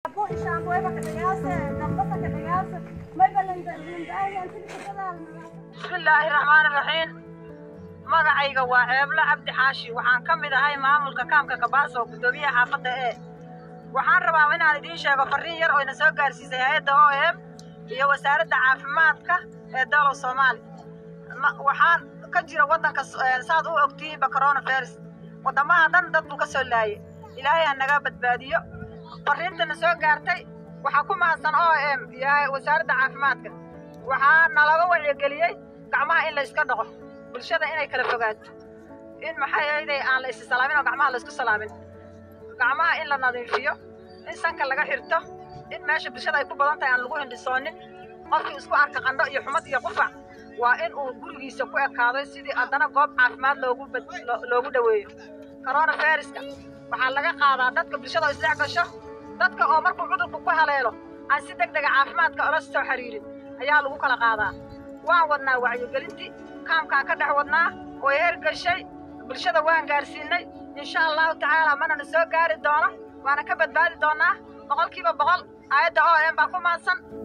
shaambo shaambo eba ka dhagaase dambasa ka dhagaase may balandaayaan sidii kadadaal bismillaahi raxmaani raxiim magacayga waa ceeblo cabdi xaashi waxaan ka mid ahay maamulka kaamka kabaaso guddoomiyaha xaafadda ee waxaan rabaa inaan idiin sheego farriin yar oo ina soo gaarsiisay hay-adda o m iyo wasaaradda caafimaadka ee dowlad soomaali waxaan ka jira waddanka saad u ogtihiinba coronavirus waddamaha dhan dad buu ka soo laayay ilaahay ha naga badbaadiyo farriintana soo gaartay waxaa ku mahadsan o m iyo wasaaradda caafimaadka waxaa nalaga wacyigeliyey gacmaha in la iska dhaqo bulshada inay kala fogaato in maxay ahayday aan la isi salaamin oo gacmaha la isku salaamin gacmaha in la nadiifiyo in sanka laga xirto in meesha bulshada ay ku badan tahay aan lagu hindhisoonin qofkii isku arka qandho iyo xumad iyo qufac waa in uu gurigiisa ku ekaado sidii haddana goob caafimaad loogu loogu dhoweeyo coronaviruska waxaa laga qaadaa dadka bulshada oo isdhex gasho dadka oo markuu cudurku ku haleelo aan si deg dega caafimaadka ola soo xiriirin ayaa lagu kala qaadaa waan wadnaa wacyigelintii kaamkaan ka dhex wadnaa oo hergashay bulshada waan gaarsiinay insha allahu tacaala manana soo gaari doono waana ka badbaadi doonaa boqolkiiba boqol aayadda o m baa ku mahadsan